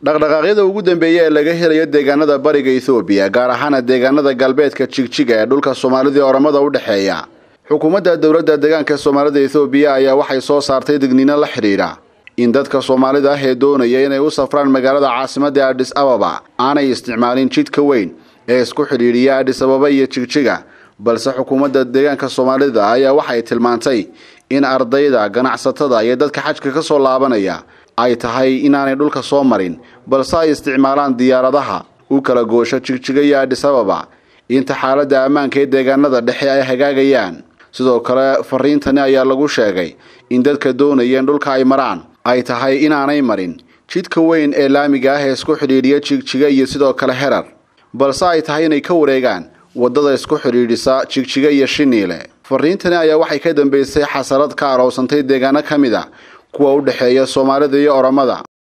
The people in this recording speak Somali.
dhaqdhaqaaqyada ugu dambeeya ee laga helayo deegaanada bariga ethoobiya gaar ahaana deegaanada galbeedka jigjiga ee dhulka soomaalida oramada u dhexeeya xukuumadda dowladda deegaanka soomaalida ethoobiya ayaa waxay soo saartay digniino la xidhiidha in dadka soomaalida ah ee doonaya inay u safraan magaalada caasimadda adhis ababa aanay isticmaalin jidka weyn ee isku xidhiidhiya adhis ababa iyo jigjiga balse xukuumadda deegaanka soomaalida ayaa waxay tilmaantay in ardayda ganacsatada iyo dadka xajka ka soo laabanaya ay tahay inaanay dhulka soo marin balse ay isticmaalaan diyaaradaha u kala goosho jigjiga iyo adhis ababa inta xaaladda ammaanka ee deegaanada dhexe ay hagaagayaan sidoo kale fariintani ayaa lagu sheegay in dadka doonaya in dhulka ay maraan ay tahay inaanay marin jidka weyn ee laamiga ah ee isku xidhiidhiya jigjiga iyo sidoo kale herar balse ay tahay inay ka wareegaan waddada isku xidhiidhisa jigjiga iyo shiniile fariintani ayaa waxay ka dambeysay xasarad ka aroosantay deegaano ka mid a kuwa u dhexeeya soomaalida iyo oramada